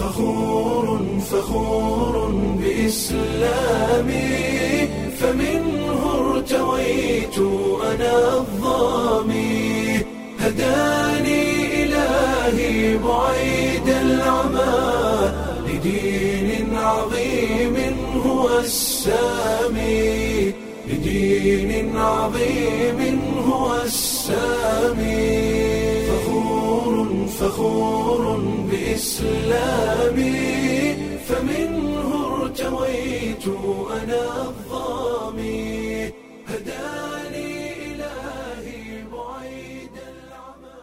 فخور فخور بإسلامي فمنه ارتويت أنا الظامي هداني إلهي بعيد العمى لدين عظيم هو السامي لدين عظيم هو السامي فخور فخور بإسلامي فمنه ارتويت أنا الظامي هداني إلهي بعيد العمى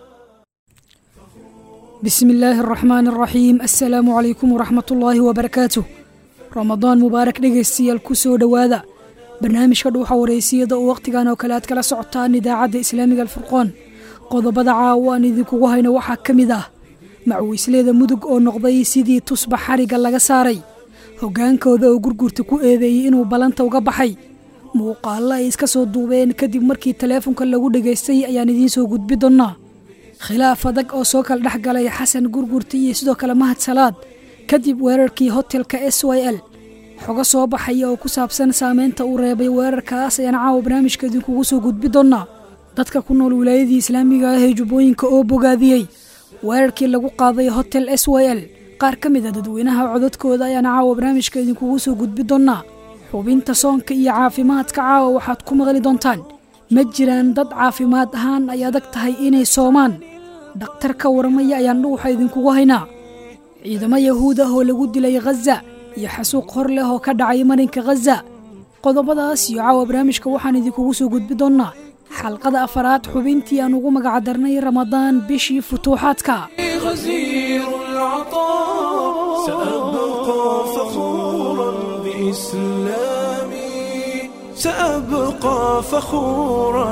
بسم illaahi araxmaan araxiim assalaamu calaykum waraxmat ullaahi wabarakaatuh ramadaan mubaarak dhegaystayaal ku soo dhowaada barnaamijka dhuuxa wareysiyada oo wakhtigan oo kale aad kala socotaan idaacadda islaamiga alfurqoon qodobada caawa aan idinkugu hayno waxaa ka mid ah macwiisleeda mudug oo noqday sidii tusbax xarigga laga saaray hoggaankooda oo gurgurta ku eedeeyey inuu ballanta uga baxay muuqaallo ay iska soo duubeen kadib markii taleefonka lagu dhegaystay ayaan idiin soo gudbi doonnaa khilaaf adag oo soo kala dhex galay xasan gurgurta iyo sidoo kale mahad salaad kadib weerarkii hotelka s y l xogo soo baxaya oo ku saabsan saameynta uu reebay weerarkaas ayaan caawa barnaamijka idinkugu soo gudbi doonnaa dadka ku nool wilaayadii islaamiga ah ee jubbooyinka oo bogaadiyey weerarkii lagu qaaday hotel s y l qaar ka mid a dadweynaha codadkooda ayaan caawa barnaamijka idinkugu soo gudbi doonnaa xubinta soonka iyo caafimaadka caawa waxaad ku maqli doontaan ma jiraan dad caafimaad ahaan ay adag tahay inay soomaan dhakhtar ka warmaya ayaan dhuuxa idinkugu haynaa ciidamo yahuud ah oo lagu dilay khaza iyo xasuuq hor leh oo ka dhacay marinka khaza qodobadaas iyo caawa barnaamijka waxaan idinkugu soo gudbi doonnaa xalqada afaraad xubintii aan ugu magacdarnay ramadaan bishii futuuxaadka غزير العطاء سأبقى فخورا بإسلامي سأبقى فخورا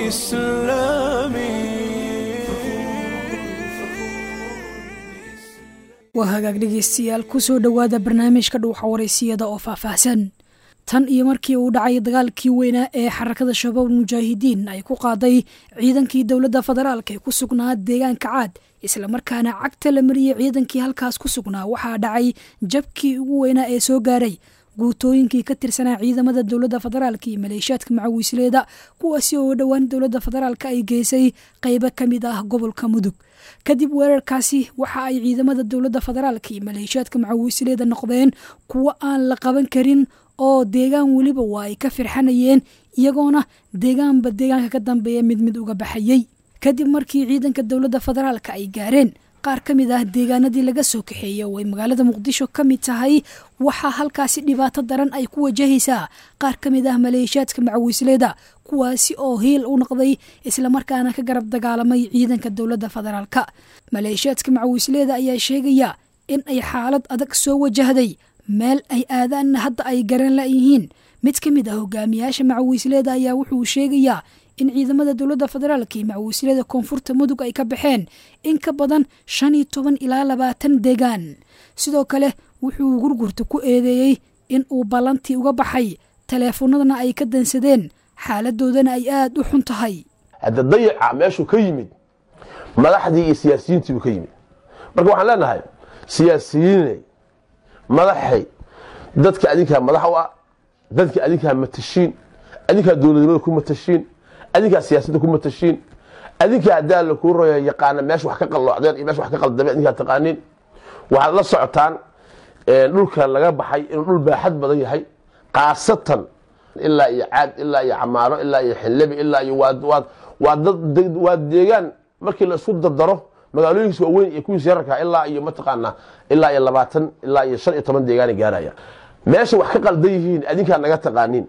بإسلامي waa hagaag dhegaystayaal ku soo dhowaada barnaamijka dhuuxa wareysiyada oo faahfaahsan tan iyo markii uu dhacay dagaalkii weynaa ee xarakada shabaab mujaahidiin ay ku qaaday ciidankii dowladda federaalk ee ku sugnaa deegaanka caad islamarkaana cagta la mariyey ciidankii halkaas ku sugnaa waxaa dhacay jabkii ugu weynaa ee soo gaaray guutooyinkii ka tirsanaa ciidamada dowladda federaalk iyo maleeshiyaadka macawiisleeda kuwaasi oo dhowaan dowladda federaalk ay geysay qaybo ka mid ah gobolka mudug kadib weerarkaasi waxa ay ciidamada dowladda federaalk iyo maleeshiyaadka macawiisleeda noqdeen kuwo aan la qaban karin oo deegaan weliba waa ay ka firxanayeen iyagoona deegaanba deegaanka ka dambeeya mid mid uga baxayey kadib markii ciidanka dowladda federaalk ay gaareen qaar ka mid ah deegaanadii laga soo kaxeeyey oo ay magaalada muqdisho ka mid tahay waxaa halkaasi dhibaato daran ay ku wajahaysaa qaar ka mid ah maleeshiyaadka macawiisleeda kuwaasi oo hiil u noqday islamarkaana ka garab dagaalamay ciidanka dowladda federaalk maleeshiyaadka macawiisleeda ayaa sheegaya in ay xaalad adag soo wajahday meel ay aadaanna hadda ay garan layihiin mid ka mid ah hogaamiyaasha macawiisleeda ayaa wuxuu sheegayaa in ciidamada dowladda federaalk iyo macawiislada koonfurta mudug ay ka baxeen in ka badan shan iyo toban ilaa labaatan deegaan sidoo kale wuxuu gurgurta ku eedeeyey in uu ballantii uga baxay taleefanadana ay ka dansadeen xaaladoodana ay aada u xun tahay hadda dayaca meeshuu ka yimid madaxdii iyo siyaasiyiintii buu ka yimid marka waxaan leenahay siyaasiyiinay madaxay dadka adinkaa madax u ah dadka adinkaa matashiin adinkaa dowladnimada ku matashiin adinkaa siyaasadda ku matashiin adinkaa haddaa la kuu roya yaqaana meesha wax ka qalloocdeen iyo meesha wax ka qaldameen adinkaa taqaaniin waxaad la socotaan dhulka laga baxay inuu dhul baaxad badan yahay khaasatan ilaa iyo caad ilaa iyo camaaro ilaa iyo xillebi ilaa iyo waa deegaan markii la isku dardaro magaalooyinkiis waaweyn iyo kuwiis yararka ilaa iyo mataqaanaa ilaa iyo labaatan ilaa iyo shan iyo toban deegaana gaaraya meesha wax ka qaldan yihiin adinkaa naga taqaaniin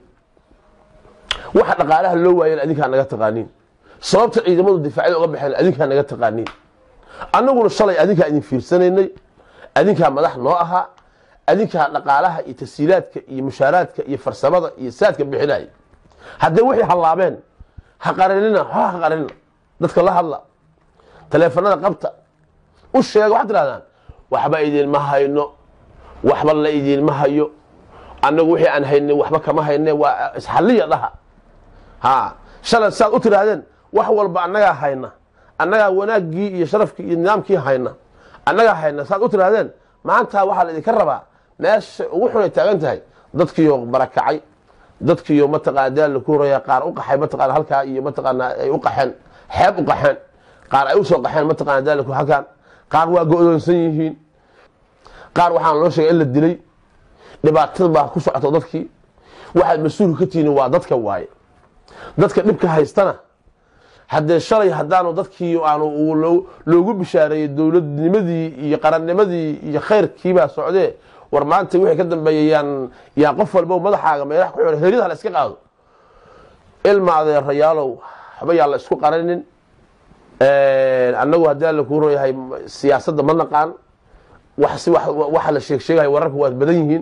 waxa dhaqaalaha loo waayeen adinkaa naga taqaaniin sababta ciidamadu difaacyada uga baxeen adinkaa naga taqaaniin annaguna shalay adinkaa idin fiirsanaynay adinkaa madax noo ahaa adinkaa dhaqaalaha iyo tasiilaadka iyo mushaaraadka iyo farsamada iyo saadka bixinaya haddee waxay hallaabeen ha qaranina ha ha qaranina dadka la hadla taleefanada qabta u sheega waxaad tirahdaan waxba idinma hayno waxba la idinma hayo annagu wixii aan hayne waxba kama hayne waa isxalliya dhaha ha shalay saad u tiraahdeen wax walba annagaa hayna annagaa wanaaggii iyo sharafkii iyo nidaamkii hayna annagaa hayna saad u tiraahdeen maanta waxaa la idinka rabaa meesha ugu xunay taagan tahay dadkiiyo barakacay dadkiiyo mataqaana daal la ku horaya qaar u qaxay mataqaana halkaa iyo mataqaana ay u qaxeen xeeb u qaxeen qaar ay usoo qaxeen mataqaana daalku halkaan qaar waa go-doonsan yihiin qaar waxaan loo sheegay in la dilay dhibaatada baa ku socoto dadkii waxaad mas-uulka ka tihiin waa dadka waaye dadka dhibka haystana haddee shalay haddaanu dadkii aanu loogu bishaareeyey dowladnimadii iyo qarannimadii iyo khayrkiibaa socdee war maanta wixii ka dambeeya yaan yaa qof walba madaxaaga meelaha ku xidhan heryada la iska qaado ilma adeerayaalow waxba yaa la isku qarinin annagu haddii alla kuu ron yahay siyaasadda ma naqaan waxa la sheeg sheegahay wararka waa badan yihiin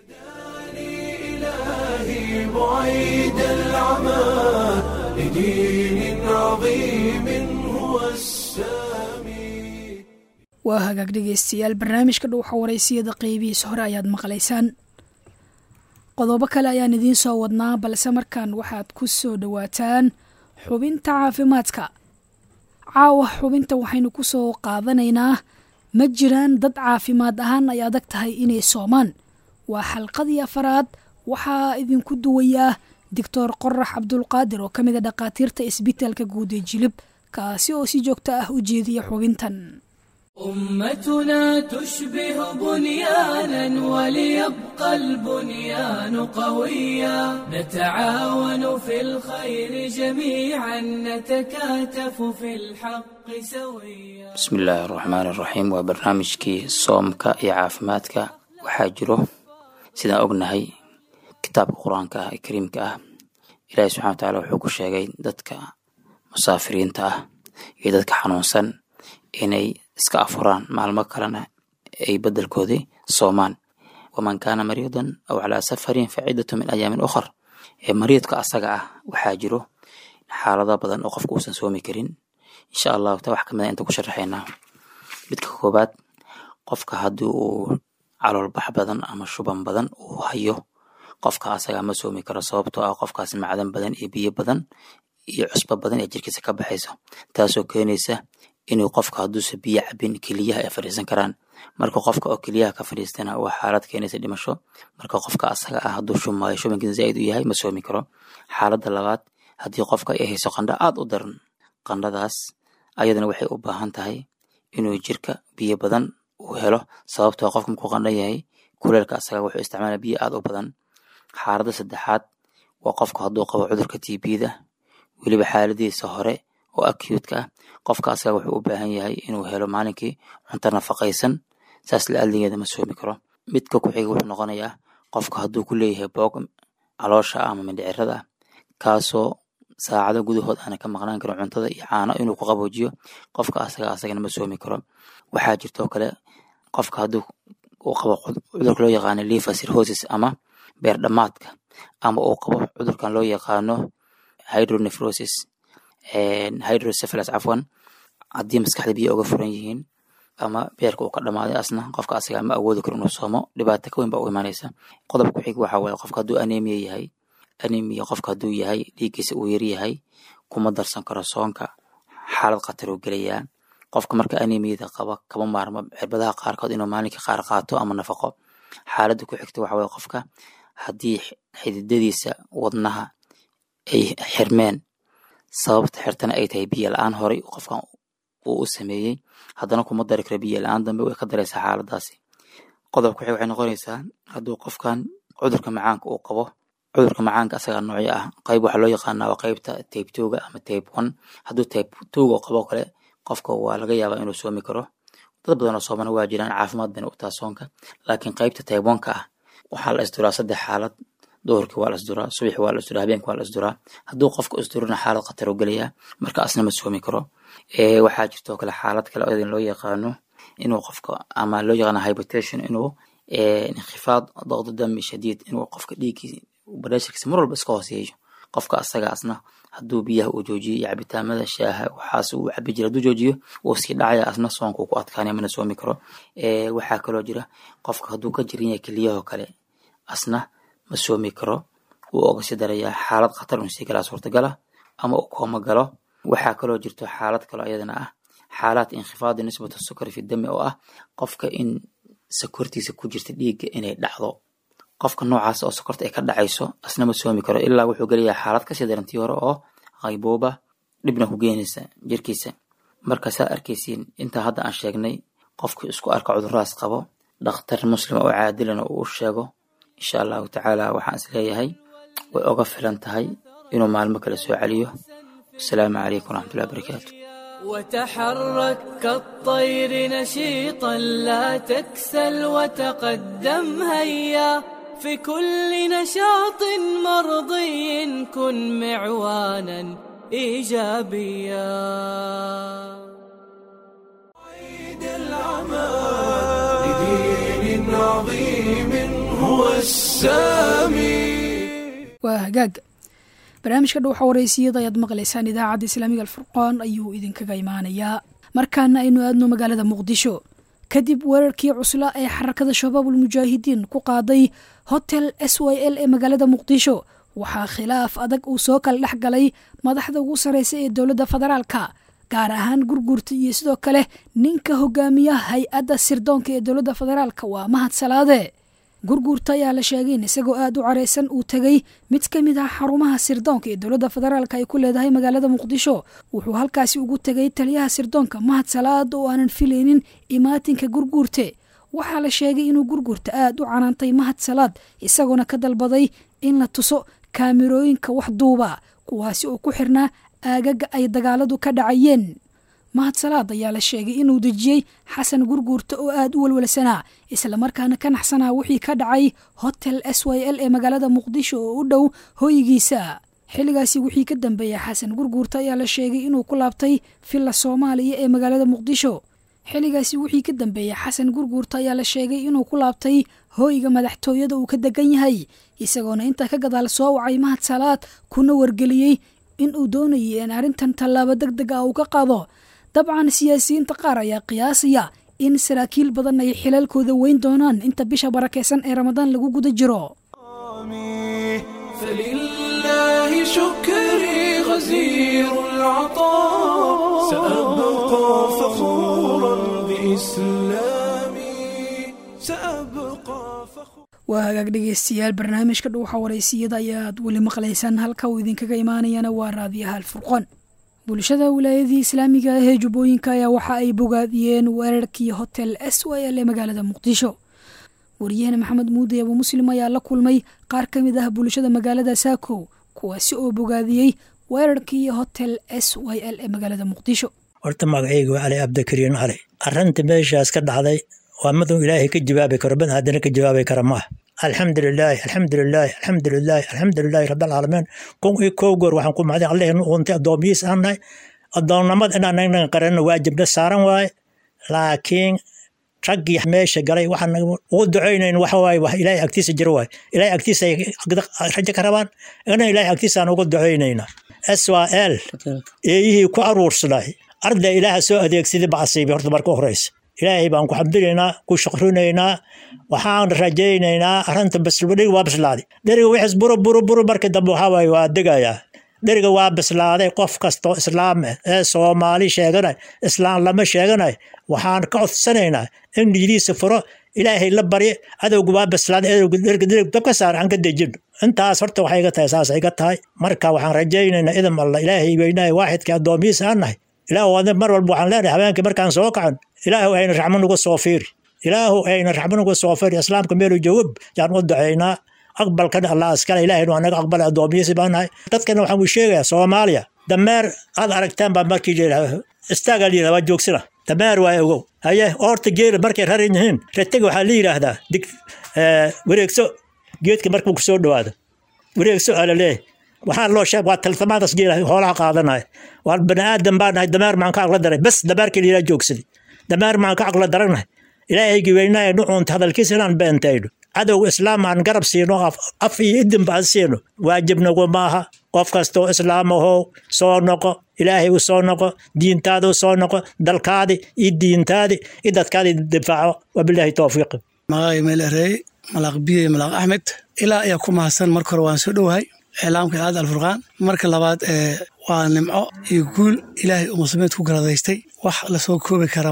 إلهي بعيد العمى لدين عظيم هو السامي waa hagaag dhegaystayaal barnaamijka dhuuxa waraysiyada qeybihiisa hore ayaad maqlaysaan qodobo kale ayaan idiin soo wadnaa balse markaan waxaad ku soo dhowaataan xubinta caafimaadka caawa xubinta waxaynu ku soo qaadanaynaa ma jiraan dad caafimaad ahaan ay adag tahay inay soomaan waa xalqadii afaraad waxaa idinku duwayaa doctor qorax cabdulqaadir oo ka mid a dhakhaatiirta isbitaalka guud ee jilib kaasi oo si joogto ah u jeediya xubintan أمتنا تشبه بنيانا وليبقى البنيان قويا نتعاون في الخير جميعا نتكاتف في الحق سويا bismi illaahi araxmaan iraxiim waa barnaamijkii soomka iyo caafimaadka waxaa jiro sidaan ognahay kitaabka qur-aanka ah ee kariimka ah ilaahi subxana wa tacaala wuxuu ku sheegay dadka musaafiriinta ah iyo dadka xanuunsan inay iska afuraan maalmo kalena ay bedelkoodii soomaan waman kaana mariidan aw calaa safarin fa ciddatu min ayaamin ukhar ee mariidka asaga ah waxaa jiro xaalado badan oo qofka uusan soomi karin insha allahu ta wax kamid a inta ku sharaxaynaa midka koobaad qofka haddii uu caloolbax badan ama shuban badan uu hayo qofka asaga ma soomi karo sababtoo ah qofkaas macdan badan iyo biyo badan iyo cusbo badan ee jirkiisa ka baxayso taasoo keenaysa inuu qofka hadduusa biyo cabin keliyaha ay fadhiisan karaan marka qofka oo keliyaha ka fadhiistana waa xaalad keenaysa dhimasho marka qofka asaga ah hadduu shumaayo shubankiisa zaaid u yahay ma soomi karo xaaladda labaad haddii qofka ay hayso qandho aad u daran qandhadaas ayadana waxay u baahan tahay inuu jirka biyo badan uu helo sababtoo qofka markuu qandhan yahay kuleelka asaga wuxuu isticmaala biyo aad u badan xaaladda saddexaad waa qofka hadduu qabo cudurka tbda weliba xaaladiisa hore oo acute-ka ah qofka asaga wuxuu u baahan yahay inuu helo maalinkii cunto nafaqaysan saas la adligeeda ma soomi karo midka ku xiga wuxuu noqonayaa qofka hadduu ku leeyahay boog caloosha ama mindhicirada ah kaasoo saacado gudahood aana ka maqnaan karin cuntada iyo caano inuu ku qaboojiyo qofka asaga asagana ma soomi karo waxaa jirtoo kale qofka hadduu uu qabo cudurka loo yaqaano liver cirrhosis ama beer dhamaadka ama uu qabo cudurkan loo yaqaano hydronephrosis hydrocephalus cafwan haddii maskaxda biyo uga furan yihiin ama beerka uu ka dhamaaday asna qofka asaga ma awoodi karo inuu soomo dhibaato ka weyn baa u imaanaysa qodobka ku xig waxa waaye qofka hadduu anemia yahay anemia qofka hadduu yahay dhiiggiisa uu yar yahay kuma darsan karo soonka xaalad khatar uu gelayaa qofka marka anemiyada qaba kama maarmo cirbadaha qaarkood inuu maalinka qaar qaato ama nafaqo xaaladda ku xigta waxa waaye qofka haddii xididadiisa wadnaha ay xirmeen sababta xirtana ay tahay biyo la-aan horay qofkan uu u sameeyey haddana kuma dari karo biyo la-aan dambe way ka daraysaa xaaladaasi qodobka waxay noqonaysaa hadduu qofkan cudurka macaanka uu qabo cudurka macaanka asagaa noocyo ah qayb waxaa loo yaqaanaa waa qaybta tape twoga ama tape one hadduu tape twoga qabo kale qofka waa laga yaabaa inuu soomi karo dad badan oo soomana waa jiraan caafimaad bayna u taha soonka laakiin qaybta tape one-ka ah waxaa la isduraa saddex xaalad duhurkii waa la isduraa subaxi waa la isduraa habeenki waa la isduraa hadduu qofka isdurana xaalad khatar u gelayaa marka asna ma soomi karo waxaa jirtoo kale xaalad kale oo idin loo yaqaano inuu qofka ama loo yaqaano hypertension inuu inkifaad daqdo dami shadiid inuu qofka dhiiggii bareesharkiisa mar walba iska hooseeyo qofka asaga asna hadduu biyaha uu joojiyo iyo cabitaamada shaaha waxaas uu cabi jira hadduu joojiyo wuu sii dhacaya asna soonka uu ku adkaanaya mana soomi karo waxaa kaloo jira qofka hadduu ka jiran yahay keliyahoo kale asna ma soomi karo wuu oga sii darayaa xaalad khatar un sii galaa suurtagala ama uu kooma galo waxaa kaloo jirto xaalad kaloo ayadana ah xaalaad inkhifaadi nisbata sukari fi dami oo ah qofka in sokortiisa ku jirta dhiigga inay dhacdo qofka noocaas oo sokorta ay ka dhacayso asna ma soomi karo ilaa wuxuu gelayaa xaalad kasii darantii hore oo qaybooba dhibna ku geenaysa jirkiisa markaasaa arkaysiin intaa hadda aan sheegnay qofku isku arka cuduradaas qabo dhakhtar muslim oo caadilana uu u sheego insha allahu tacaala waxaan is leeyahay way oga filan tahay inuu maalmo kale soo celiyo wasalaamu calaykum waraxmatullahi wabarakaatu وتحرك كالطير نشيطا لا تكسل وتقدم هيا في كل نشاط مرضي كن معوانا ايجابيا عيد العمى لدين عظيم هو السامي waa hagaag barnaamijka dhowxa waraysiyada ayaad maqlaysaan idaacadda islaamiga alfurqaan ayuu idinkaga imaanayaa markaana aynu aadno magaalada muqdisho kadib weerarkii cusla ee xarakada shabaabul mujaahidiin ku qaaday hotel s y l ee magaalada muqdisho waxaa khilaaf adag uu soo kala dhex galay madaxda ugu sarreysa ee dowladda federaalka gaar ahaan gurgurta iyo sidoo kale ninka hogaamiya hay-adda sirdoonka ee dowladda federaalka waa mahad salaade gurguurta ayaa la sheegay in isagoo aada u careysan uu tegey mid ka mid ah xarumaha sirdoonka ee dowladda federaalka ay ku leedahay magaalada muqdisho wuxuu halkaasi ugu tegay taliyaha sirdoonka mahad salaad oo aanan filaynin imaatinka gurguurte waxaa la sheegay inuu gurguurta aada u canaantay mahad salaad isagoona ka dalbaday in la tuso kaamirooyinka wax duuba kuwaasi oo ku xirnaa aagaga ay dagaaladu ka dhacayeen mahad salaad ayaa la sheegay inuu dejiyey xasan gurguurta oo aada u walwalsanaa islamarkaana ka naxsanaa wixii ka dhacay hotel s y l ee magaalada muqdisho oo u dhow hoygiisa xilligaasi wixii ka dambeeyey xasan gurguurta ayaa la sheegay inuu ku laabtay villa soomaaliya ee magaalada muqdisho xilligaasi wixii ka dambeeyey xasan gurguurta ayaa la sheegay inuu ku laabtay hooyga madaxtooyada uu ka degan yahay isagoona intaa ka gadaal soo wacay mahad salaad kuna wargeliyey in uu doonayay in arrintan tallaabo deg deg ah uu ka qaado dabcan siyaasiyiinta qaar ayaa qiyaasaya in saraakiil badan ay xilaalkooda weyn doonaan inta bisha barakeysan ee ramadaan lagu guda jiro فلله شكري غزير العطاء سأبقى فخورا بإسلامي سأبقى فخورا waa hagaag dhegeystayaal barnaamijka dhuuxa waraysiyada ayaad weli maqlaysaan halka uu idinkaga imaanayana waa raadiyaha alfurqoon bulshada wilaayadii islaamiga ah ee jubbooyinka ayaa waxa ay bogaadiyeen weerarkii hotel s y l ee magaalada muqdisho wariyahena maxamed muude abu muslim ayaa la kulmay qaar ka mid ah bulshada magaalada saakow kuwaasi oo bogaadiyey weerarkii hotel s y l ee magaalada muqdisho horta magacayga waa cali cabdikariin cali arrinta meeshaas ka dhacday waa miduu ilaahay ka jawaabi karo bad haddana ka jawaabi kara maaha alxamdulilaahi alxamdulilaahi alxamdulilaahi alxamdulilaahi rabbilcaalamiin kun iyo kow goor waxaan ku mahday allahnu uuntay addoomiyiis aan nahay addoonnimada inaan naga qaranno waajibna saaran waaye laakiin raggii meesha galay waxaan ugu ducaynayn waxa waaye wax ilaahay agtiisa jiro waaye ilaahay agtiisa ay rajo ka rabaan ina ilaahay agtiisaan ugu ducaynayna swal eeyihii ku aruursanay arday ilaaha soo adeegsaday bacsiibi horta marka horeysa ilaahay baan ku xamdinaynaa ku shukrinaynaa waxaan rajaynaynaa arrinta dheriga waa bislaaday dheriga wixis buru buru buru marka dambe waxaa waaye waa degayaa dheriga waa bislaaday qof kastoo islaam ah ee soomaali sheeganay islaam lama sheeganay waxaan ka codsanaynaa in niyadiisa furo ilaahay la barye adowga waa bislaaday adowga dheriga dheriga dabka saar aan ka dejino intaas horta waxay iga tahay saas iga tahay marka waxaan rajaynaynaa idam alla ilaahay weynahay waaxidka addoomiyiisa aan nahay ilaahu adin mar walba waxaan leenahay habeenkii markaan soo kacan ilaahu ayna raxmo nuga soo fiiri ilaahu ayna raxmo nuga soo fiiri islaamka meelu joogab yaan u ducaynaa aqbalkan allah iskale ilaahay waa naga aqbala addoomiyiisi baan nahay dadkana waxaan u sheegayaa soomaaliya dameer aad aragtaan baa markii layidhaha istaagaa la yidhaha waa joogsina dameer waa ogow haye oorta geela markay raran yihiin ratega waxaa la yidhaahdaa dig wareegso geedka markuu kusoo dhawaado wareegso aa laleeyahay waxaa loo sheeg waa taltamaadaas geela hoolaha qaadanaya waa bani aadan baa nahay dameer maan ka aqla daray bas dameerkii layidhaha joogsaday dameer maan ka aqla daranahay ilaahaygi weynaaye nucuunta hadalkiisa inaan beentayno cadowga islaam aan garab siino af iyo idinba aan siino waajibnagu maaha qof kastoo islaam ahow soo noqo ilaahay u soo noqo diintaada u soo noqo dalkaadi iyo diintaadi iyo dadkaadi difaaco wabilaahi towfiiq magacay meelereey malaaq biye malaaq axmed ilaa ayaa ku mahadsan marka hore waan soo dhowahay iclaamka aad alfurqaan marka labaad waa nimco iyo guul ilaahay uu muslimiinta ku garadaystay wax lasoo koobi kara maaha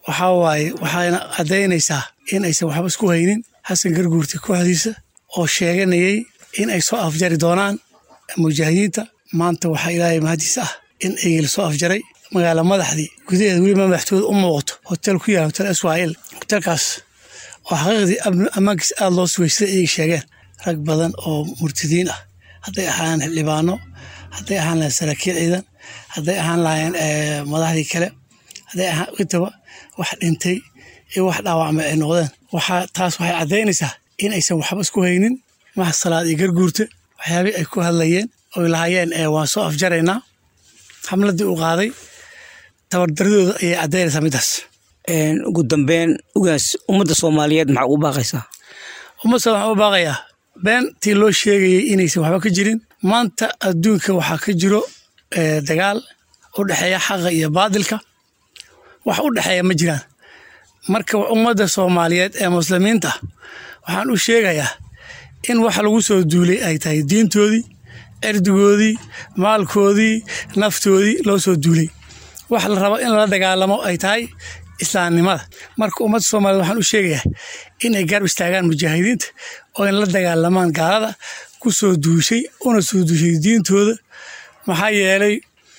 waxaa waaye waxayna caddaynaysaa in aysan waxba isku haynin xasan garguurta kooxdiisa oo sheeganayay in ay soo afjari doonaan mujaahidiinta maanta waxaa ilaahay mahadiis ah in ay soo afjaray magaala madaxdii gudaheeda weliba madaxtooda u muuqato hotel ku yaala hotel israa'iil hotelkaas oo xaqiiqdii ammaankiis aada loo sugay sida iyaga sheegeen rag badan oo murtadiin ah hadday ahaan xildhibaano hadday ahaan lahayn saraakiil ciidan hadday ahaan lahayn madaxdii kale hadday ahaan intaba wax dhintay iyo wax dhaawacmay ay noqdeen waxaa taas waxay caddaynaysaa in aysan waxba isku haynin max salaad iyo garguurta waxyaabihii ay ku hadlayeen oy lahaayeen waan soo afjaraynaa xamladii uu qaaday tabardaradooda ayay caddaynaysaa middaas ugu dambeyn ugaas ummadda soomaaliyeed maxaa ugu baaqaysaa ummadda waxaan u baaqayaa beentii loo sheegayay inaysan waxba ka jirin maanta adduunka waxaa ka jiro dagaal u dhexeeya xaqa iyo baadilka wax u dhexeeya ma jiraan marka ummadda soomaaliyeed ee muslimiinta ah waxaan u sheegayaa in waxa lagu soo duulay ay tahay diintoodii erdigoodii maalkoodii naftoodii loo soo duulay wax la rabo in lala dagaalamo ay tahay islaamnimada marka ummadda soomaaliyed waxaan u sheegayaa inay garab istaagaan mujaahidiinta oo in la dagaalamaan gaalada ku soo duushay una soo duushay diintooda maxaa yeelay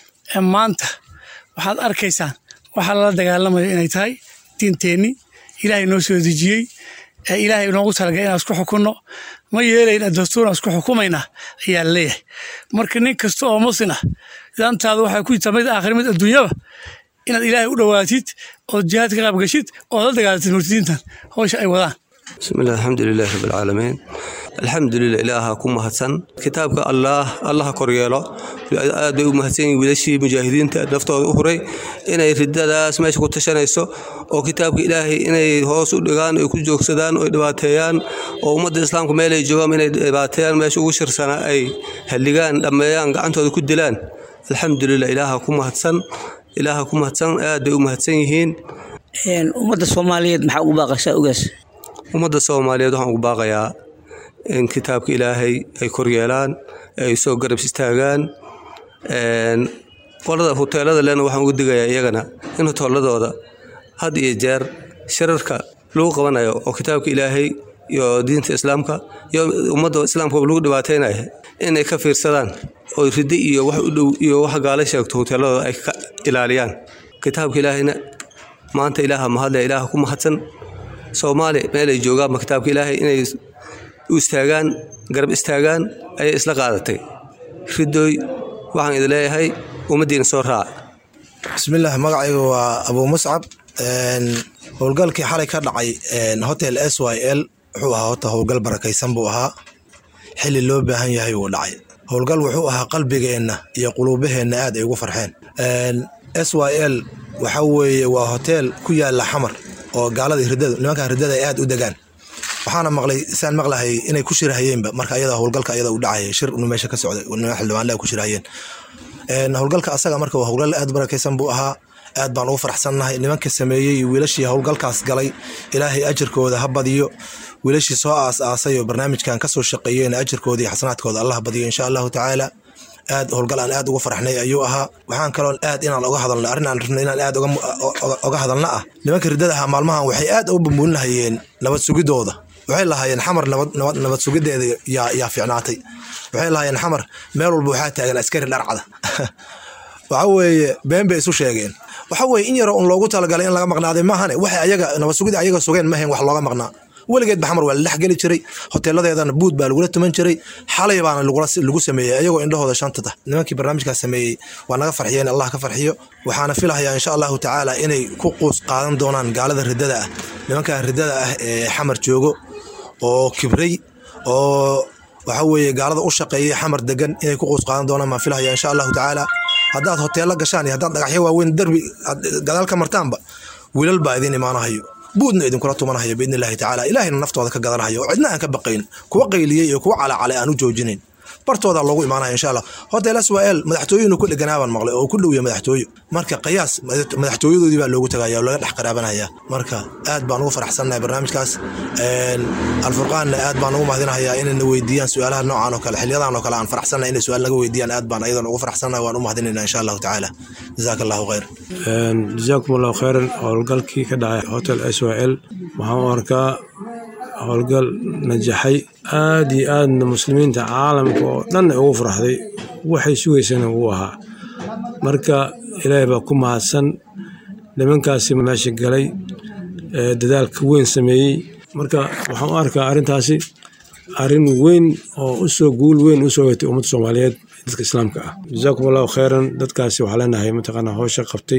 maanta waxaad arkaysaan waxaa lala dagaalamayo inay tahay diinteenni ilaahay noo soo dejiyey ee ilaahay noogu talagalay inaan isku xukunno ma yeelayna dastuuraan isku xukumaynaa ayaa laleeyahay marka nin kasta oo muslim ah dantaada waxay ku jirtaa mid aakhir mid adduunyaba inaad ilaahay u dhowaatid ood jihaad ka qaab gashid ood la dagaalatid murtadiintan hawsha ay wadaan bismillahi alxamdulilahi rabbilcaalamiin alxamdulilah ilaaha ku mahadsan kitaabka allaah allaha koryeelo aad bay u mahadsan yihin wiilashii mujaahidiinta naftooda u huray inay ridadaas meesha ku tashanayso oo kitaabka ilaahay inay hoos u dhigaan ay ku joogsadaan oo dhibaateeyaan oo ummadda islaamka meelay joogaan inay dhibaateeyaan meesha ugu shirsanaa ay halligaan dhammeeyaan gacantooda ku dilaan alxamdulilah ilaaha ku mahadsan ilaaha ku mahadsan aad bay u mahadsan yihiin ummadda soomaaliyeed maxaa ugu baaqaysaa ugaas ummadda soomaaliyeed waxaan ugu baaqayaa in kitaabka ilaahay ay koryeelaan ay soo garab istaagaan qolada huteelada lena waxaan ugu digayaa iyagana in huteeladooda had iyo jeer shirarka lagu qabanayo oo kitaabka ilaahay iyo diinta islaamka iyo ummadda islaamka lagu dhibaataynaya inay ka fiirsadaan oo riddo iyo wax u dhow iyo wax gaala sheegto huteeladooda ay ka ilaaliyaan kitaabka ilaahayna maanta ilaaha mahadle ilaaha ku mahadsan soomaali meelay joogaanba kitaabka ilaahay inay u istaagaan garab istaagaan ayay isla qaadatay ridooy waxaan idin leeyahay ummaddiina soo raac bismillaah magacayga waa abuu muscab howlgalkii xalay ka dhacay hotel s y l wuxuu ahaa hota howlgal barakaysan buu ahaa xili loo baahan yahay wuu dhacay howlgal wuxuu ahaa qalbigeenna iyo quluubaheenna aad ay ugu farxeen s y l waxa weeye waa hotel ku yaala xamar oo gaaladii riddadu nimankan riddada ay aad u degaan waxaana maqlay saan maqlahay inay ku shirahayeenba marka ayada howlgalka ayada u dhacaya shir inu meesha ka socday niman xildhibaanle ku shirahayeen howlgalka asaga marka waa howlgal aad barakaysan buu ahaa aad baan ugu faraxsannahay nimanka sameeyey iyo wiilashii howlgalkaas galay ilaahay ajirkooda ha badiyo wiilashii soo aas aasay oo barnaamijkan kasoo shaqeeyeen ajirkooda iyo xasanaadkooda allah badiyo insha allahu tacaala aad howlgal aan aad uga farxnay ayuu ahaa waxaan kaloon aad inaan oga hadalno arrin aan rabno inaan aad oga hadalna ah nimanka riddada ahaa maalmahan waxay aad u bambuulin lahayeen nabad sugidooda waxay lahaayeen xamar nabad sugideeda yaa fiicnaatay waxay lahaayeen xamar meel walba waxaa taagan askari dharcada waxa weeye been bay isu sheegeen waxa weye in yaro un loogu talagalay in laga maqnaaday maahane waxay ayaga nabad sugida ayaga sugeen mahayn wax looga maqnaa weligeed ba xamar waa la dhex geli jiray hoteeladeedana buud baa lagula tuman jiray xalay baana lagu sameeyey ayagoo indhahooda shantata nimankii barnaamijkaas sameeyey waa naga farxiyeen allah ka farxiyo waxaana filahayaa insha allahu tacaala inay ku quus qaadan doonaan gaalada riddada ah nimankan riddada ah ee xamar joogo oo kibray oo waxa weeye gaalada u shaqeeyay xamar degan inay ku quus qaadan doonaan maan filahaya insha allahu tacaala haddaad hoteella gashaan iyo haddaad dhagaxyo waaweyn darbi gadaal ka martaanba wiilal baa idin imaanahayo buudna idinkula tumanahayo biidni illahi tacaala ilaahayna naftooda ka gadanhayo oo cidna aan ka baqayn kuwa qayliyey iyo kuwa calacalay aan u joojinayn bartooda loogu imaanaya insha allah hotel swal madaxtooyinu ku dheganaabaan maqlay oo ku dhowya madaxtooyo marka qiyaas madaxtooyadoodii baa loogu tagaya oo laga dhex qaraabanaya marka aad baan ugu faraxsannahay barnaamijkaas alfurqaanna aad baan ugu mahadinahayaa inayna weydiiyaan su-aalaha noocan oo kale xiliyadan oo kale aan faraxsannahay inay su-aal naga weydiiyaan aad baan ayadan ugu faraxsannahay waan u mahadinayna insha allahu tacaala jazaaka allahu khayr jazaakum allahu khayran howlgalkii ka dhacay hotel s y l waxaan u arkaa howlgal najaxay aad iyo aadna muslimiinta caalamka oo dhan ay ugu faraxday waxay sugaysana uu ahaa marka ilaahay baa ku mahadsan nimankaasi meesha galay dadaalka weyn sameeyey marka waxaan u arkaa arrintaasi arrin weyn oo usoo guul weyn usoo hetay ummadda soomaaliyeed dadka islaamka ah jazaakum allahu khayran dadkaasi waxaa leenahay mataqaanaa howsha qabtay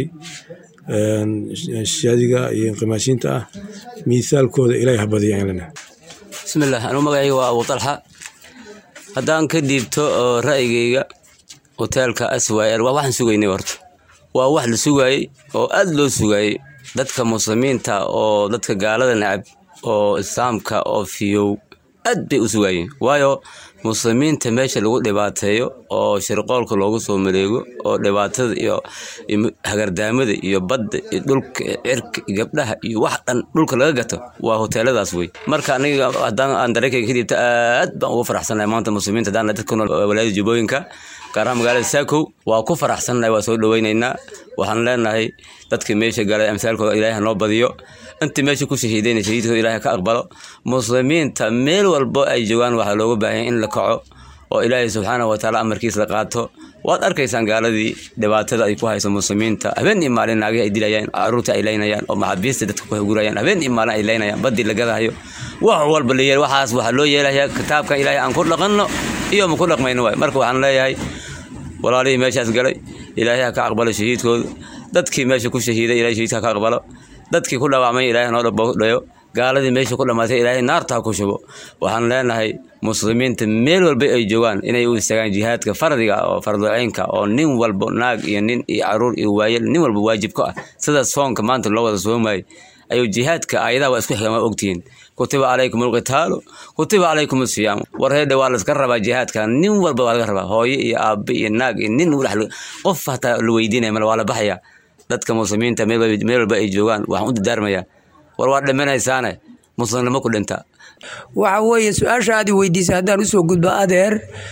shaadiga iyo inqimaashiinta ah miithaalkooda ilaahay ha badiya aan leenahay bismillaah anuu magacayga waa abu talxa haddaan ka dhiibto oo ra'yigayga hoteelka aswayl waa waxaan sugaynay horta waa wax la sugaayey oo aad loo sugaayey dadka muslimiinta oo dadka gaalada necab oo islaamka oo fiyow aad bay u sugaayeen waayo muslimiinta meesha lagu dhibaateeyo oo shirqoolka loogu soo maleego oo dhibaatada iyo hagardaamada iyo badda iyo dhulka cirka gabdhaha iyo wax dhan dhulka laga gato waa hoteeladaas wey marka aniga haddaan aan dareenkayga ka dhiibto aad baan ugu faraxsanahay maanta muslimiinta haddaan dadka ku nool walaayada jubbooyinka gaar ahaan magaalada saakow waa ku faraxsannahay waa soo dhoweynaynaa waxaan leenahay dadkii meesha galay amsaalkooda ilaahay noo badiyo intii meesha ku shahiidayna shahiidkooda ilaahay ka aqbalo muslimiinta meel walbo ay joogaan waxaa looga baahanya in la kaco oo ilaahay subxaanahu watacaala amarkiis la qaato waad arkaysaan gaaladii dhibaatada ay ku hayso muslimiinta habeen iyo maalin naagahi ay dilayaan caruurta ay leynayaan oo maxaabiista dadka ku hagurayaan habeen iyo maalin ay leynayaan badii la gadahayo wax walba la yeel waxaas waxaa loo yeelayaa kitaabka ilaahay aan ku dhaqanno iyo ma ku dhaqmayno waay marka waxaan leeyahay walaalihii meeshaas galay ilaahay ha ka aqbalo shahiidkooda dadkii meesha ku shahiiday ilahay shahiidka ha ka aqbalo dadkii ku dhaawacmay ilaahay noo dhayo gaaladii meesha ku dhammaatay ilaahay naarta ha ku shubo waxaan leenahay muslimiinta meel walba ay joogaan inay u istaagaan jihaadka fardiga oo fardoceynka oo nin walbo naag iyo nin iyo caruur iyo waayel nin walba waajib ku ah sida soonka maanta loo wada soomayay ayuu jihaadka aayadaha waa isku xigaan waa ogtihiin kutiba calaykum alqitaalu kutiba calaykum asiyaamu war heedhe waa laska rabaa jihaadka nin walba waa laga rabaa hooyo iyo aabe iyo naag iyo nin qof hataa la weydiinaya male waa la baxaya dadka muslimiinta meel walba ay joogaan waxaan u dadaarmayaa war waa dhimanaysaane muslimnimo ku dhinta waxa weeye su-aasha aad i weydiisay haddaan usoo gudbo adeer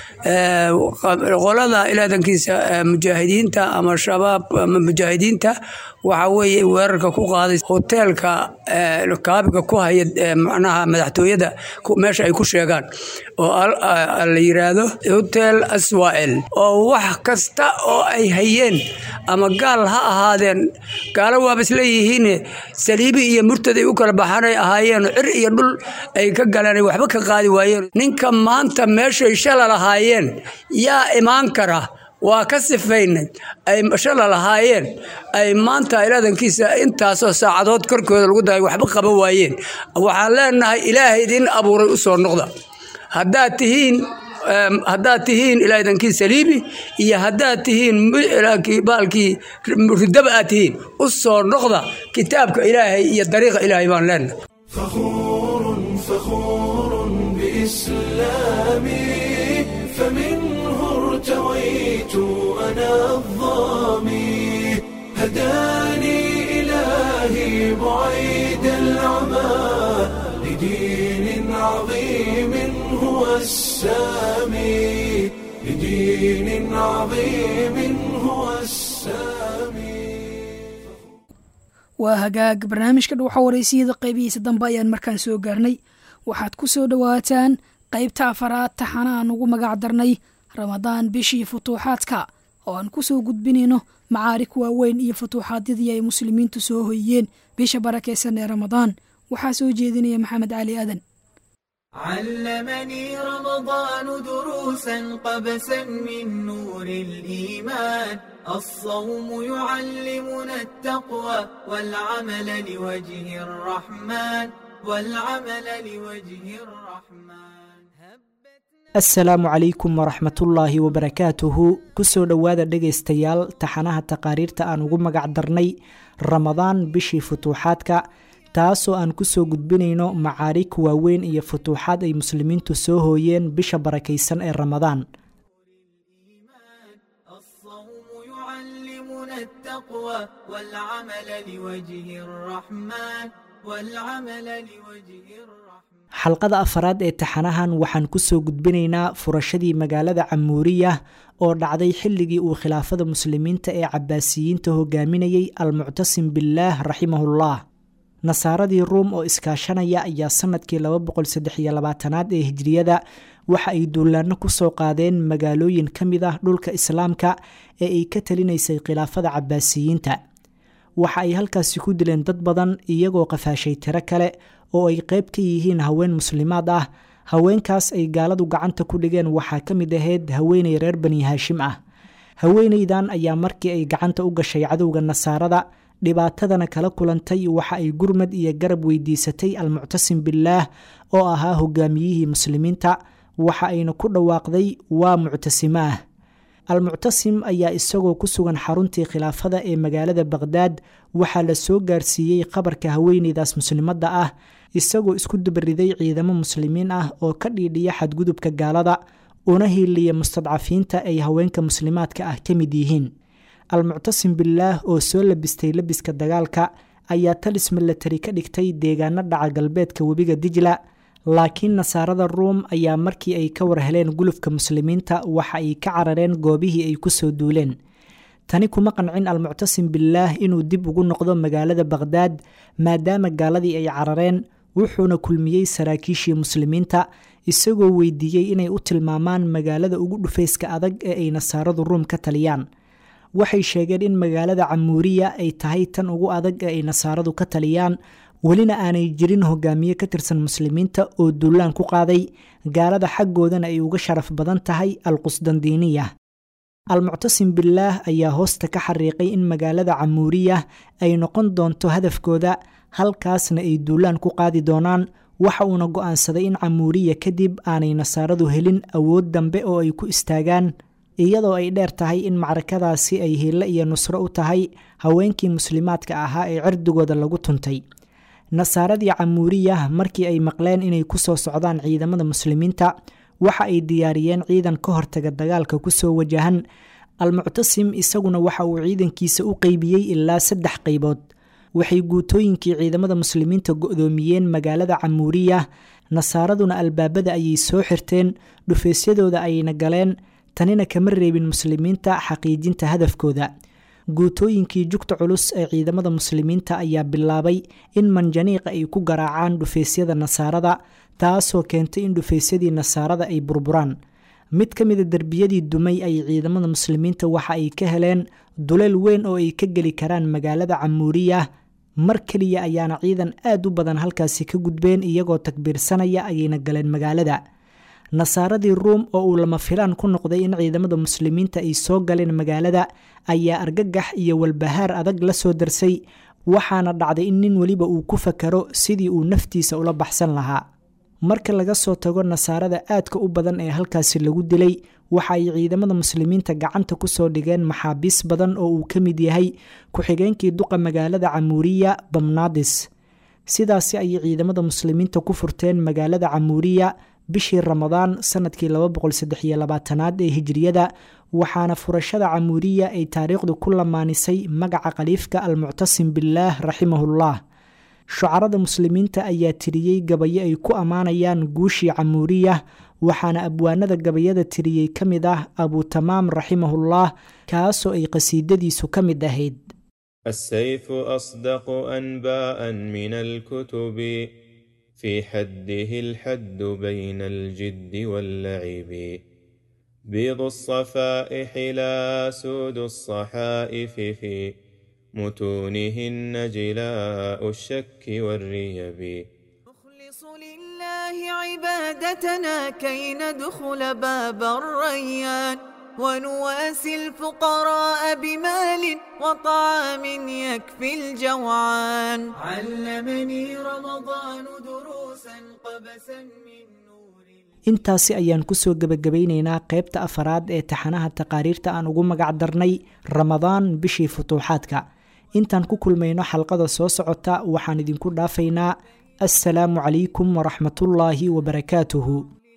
qolada ilaadankiisa mujaahidiinta ama shabaab ama mujaahidiinta waxa weeye weerarka ku qaaday hoteelka kaabiga ku haya macnaha madaxtooyada meesha ay ku sheegaan oo la yiraahdo hotel aswael oo wax kasta oo ay hayeen ama gaal ha ahaadeen gaalo waaba isleeyihiin saliibi iyo murtad ay u kala baxaanay ahaayeen cir iyo dhul ay ka galeen ay waxba ka qaadi waayeen ninka maanta meeshay shala lahaayeen yaa imaan kara waa ka sifaynay ay shala lahaayeen ay maanta ilaadankiisa intaasoo saacadood korkooda lagu daray waxba qaban waayeen waxaan leenahay ilaahay idin abuuray u soo noqda haddaad tihiin haddaad tihiin ilaahidankii saliibi iyo haddaad tihiin baalkii ridaba aad tihiin u soo noqda kitaabka ilaahay iyo dariiqa ilaahay baan leenahay فخور بإسلامي فمنه ارتويت أنا الظامي هداني إلهي بعيد العمى لدين عظيم هو السامي لدين عظيم هو السامي waa hagaag barnaamijka dhuuxa waraysiyada qaybihiisa dambe ayaan markaan soo gaarnay waxaad ku soo dhowaataan qaybta afaraad taxana aan ugu magac darnay ramadaan bishii futuuxaadka oo aan ku soo gudbinayno macaarik waaweyn iyo futuuxaadyadii ay muslimiintu soo hoyiyeen bisha barakaysan ee ramadaan waxaa soo jeedinaya maxamed cali aadan علمني رمضان دروسا قبسا من نور الإيمان الصوم يعلمنا التقوى والعمل لوجه الرحمن والعمل لوجه الرحمن asalaamu calaykum waraxmatullaahi wabarakaatuhu kusoo dhowaada dhegaystayaal taxanaha taqaariirta aan ugu magac darnay ramadaan bishii futuuxaadka taasoo aan kusoo gudbinayno macaarig waaweyn iyo futuuxaad ay muslimiintu soo hooyeen bisha barakaysan ee ramadaan يعلمنا التقوى والعمل لوجه الرحمن والعمل لوجه الرحمن xalqada afaraad ee taxanahan waxaan kusoo gudbinaynaa furashadii magaalada camuuriya oo dhacday xilligii uu khilaafada muslimiinta ee cabaasiyiinta hogaaminayay almuctasim billaah raximahullah nasaaradii ruum oo iskaashanaya ayaa sanadkii aad ee hijriyada waxa ay duulaano kusoo qaadeen magaalooyin ka mid ah dhulka islaamka ee ay ka talinaysay khilaafada cabaasiyiinta waxa ay halkaasi ku dileen dad badan iyagoo qafaashay tiro kale oo ay qayb ka yihiin haween muslimaad ah haweenkaas ay gaaladu gacanta ku dhigeen waxaa ka mid ahayd haweeney reer bani haashim ah haweeneydan ayaa markii ay gacanta u gashay cadowga nasaarada dhibaatadana kala kulantay waxa ay gurmad iyo garab weydiisatay almuctasim billaah oo ahaa hogaamiyihii muslimiinta waxa ayna ku dhawaaqday waa muctasimo ah almuctasim ayaa isagoo ku sugan xaruntii khilaafada ee magaalada baqhdaad waxaa la soo gaarsiiyey qabarka haweeneydaas muslimadda ah isagoo isku dubariday ciidamo muslimiin ah oo ka dhiidhiya xadgudubka gaalada una hiiliya mustadcafiinta ay haweenka muslimaadka ah ka mid yihiin almuctasim billaah oo soo labistay labiska dagaalka ayaa talis milatari ka dhigtay deegaano dhaca galbeedka webiga dijla laakiin nasaarada ruum ayaa markii ay ka war heleen gulufka muslimiinta waxa ay ka carareen goobihii ay kusoo duuleen tani kuma qancin almuctasim billaah inuu dib ugu noqdo magaalada baqhdaad maadaama gaaladii ay carareen wuxuuna kulmiyey saraakiishii muslimiinta isagoo weydiiyey inay u tilmaamaan magaalada ugu dhufayska adag ee ay nasaaradu ruum ka taliyaan waxay sheegeen in magaalada camuuriya ay tahay tan ugu adag ee ay nasaaradu ka taliyaan welina aanay jirin hogaamiye ka tirsan muslimiinta oo duulaan ku qaaday gaalada xaggoodana ay uga sharaf badan tahay alqusdandiiniya almuctasim billaah ayaa hoosta ka xariiqay in magaalada camuuriya ay noqon doonto hadafkooda halkaasna ay duulaan ku qaadi doonaan waxa uuna go'aansaday in camuuriya kadib aanay nasaaradu helin awood dambe oo ay ku istaagaan iyadoo ay dheer tahay in macrakadaasi ay hiilo iyo nusro u tahay haweenkii muslimaadka ahaa ee cirdigooda lagu tuntay nasaaradii camuuriya markii ay maqleen inay kusoo socdaan ciidamada muslimiinta waxa ay diyaariyeen ciidan ka hortaga dagaalka kusoo wajahan almuctasim isaguna waxa uu ciidankiisa u qeybiyey ilaa saddex qaybood waxay guutooyinkii ciidamada muslimiinta go-doomiyeen magaalada camuuriya nasaaraduna albaabada ayay soo xirteen dhufaysyadooda ayna galeen tanina kama reebin muslimiinta xaqiijinta hadafkooda guutooyinkii jugta culus ee ciidamada muslimiinta ayaa bilaabay in manjaniiqa ay ku garaacaan dhufaysyada nasaarada taasoo keentay in dhufaysyadii nasaarada ay burburaan mid ka mida derbiyadii dumay ay ciidamada muslimiinta waxa ay ka heleen duleel weyn oo ay ka geli karaan magaalada camuuriya mar keliya ayaana ciidan aad u badan halkaasi ka gudbeen iyagoo takbiirsanaya ayayna galeen magaalada nasaaradii ruum oo uu lama filaan ku noqday in ciidamada muslimiinta ay soo galeen magaalada ayaa argagax iyo walbahaar adag la soo darsay waxaana dhacday in nin weliba uu ku fakaro sidii uu naftiisa ula baxsan lahaa marka laga soo tago nasaarada aadka u badan ee halkaasi lagu dilay waxa ay ciidamada muslimiinta gacanta kusoo dhigeen maxaabiis badan oo uu ka mid yahay ku-xigeenkii duqa magaalada camuuriya bamnaadis sidaasi ayay ciidamada muslimiinta ku furteen magaalada camuuriya bishii ramadaan sanadkii aad ee hijriyada waxaana furashada camuuriya ay taariikhdu ku lamaanisay magaca khaliifka almuctasim billaah raximahullah shucarada muslimiinta ayaa tiriyey gabayo ay ku ammaanayaan guushii camuuriya waxaana abwaanada gabayada tiriyey ka mid ah abutamaam raximahullah kaasoo ay qasiidadiisu ka mid ahayd السيف أصدق أنباء من الكتب في حده الحد بين الجد واللعب بيض الصفائح لا سود الصحائف في متونهن جلاء الشك والريب نخلص لله عبادتنا كي ندخل باب الريان ونواسي الفقراء بمال وطعام يكفي الجوعان علمني رمضان دروسا قبسا من intaasi ayaan kusoo gebagabaynaynaa qaybta afaraad ee taxanaha taqaariirta aan ugu magac darnay ramadaan bishii futuuxaadka intaan ku kulmayno xalqada soo socota waxaan idinku dhaafaynaa assalaamu calaykum waraxmatullaahi wabarakaatuhu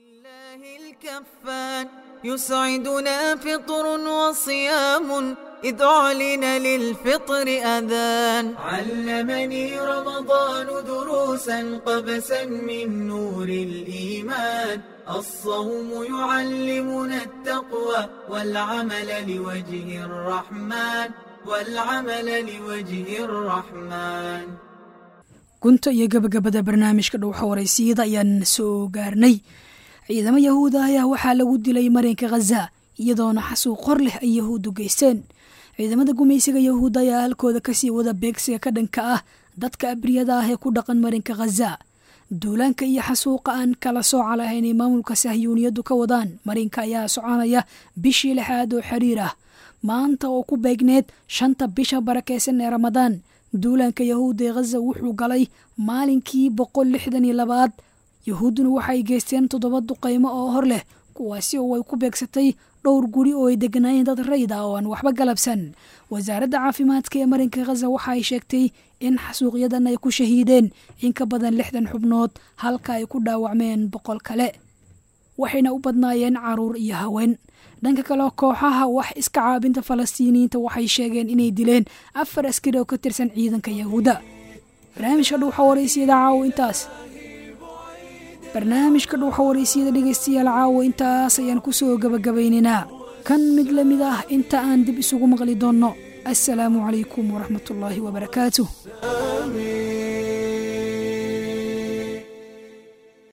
الكفان يسعدنا فطر وصيام إذ أعلن للفطر أذان علمني رمضان دروسا قبسا من نور الإيمان الصوم يعلمنا التقوى والعمل لوجه الرحمن والعمل لوجه الرحمن gunta iyo gabagabada barnaamijka dhowxa waraysiyada ayaan soo gaarnay ciidamo yahuuda ayaa waxaa lagu dilay marinka khaza iyadoona xasuuq qor leh ay yahuuddu geysteen ciidamada gumaysiga yahuudda ayaa halkooda kasii wada beegsiga ka dhanka ah dadka abriyada ah ee ku dhaqan marinka khaza duulaanka iyo xasuuqa aan kala sooca lahayn ay maamulka sahyuuniyaddu ka wadaan marinka ayaa soconaya bishii lixaad oo xiriir ah maanta oo ku beegneed shanta bisha barakeysan ee ramadaan duulaanka yahuudda ee khaza wuxuu galay maalinkii boqol lixdan iyo labaad yahuudduna waxay geysteen toddoba duqaymo oo hor leh kuwaasi oo ay ku beegsatay dhowr guri oo ay deganaayeen dad rayd ah oo aan waxba galabsan wasaaradda caafimaadka ee marinka khaza waxa ay sheegtay in xasuuqyadan ay ku shahiideen in ka badan lixdan xubnood halka ay ku dhaawacmeen boqol kale waxayna u badnaayeen caruur iyo haween dhanka kale kooxaha wax iska caabinta falastiiniyiinta waxay sheegeen inay dileen afar askari oo ka tirsan ciidanka yahuudda barnaamijka dhuuxa waraysiyada caawo intaas barnaamijka dhuuxa waraysiyada dhegaystayaal caawo intaas ayaan kusoo gabagabaynaynaa kan mid la mid ah inta aan dib isugu maqli doonno assalaamu calaykum waraxmatullaahi wabarakaatuh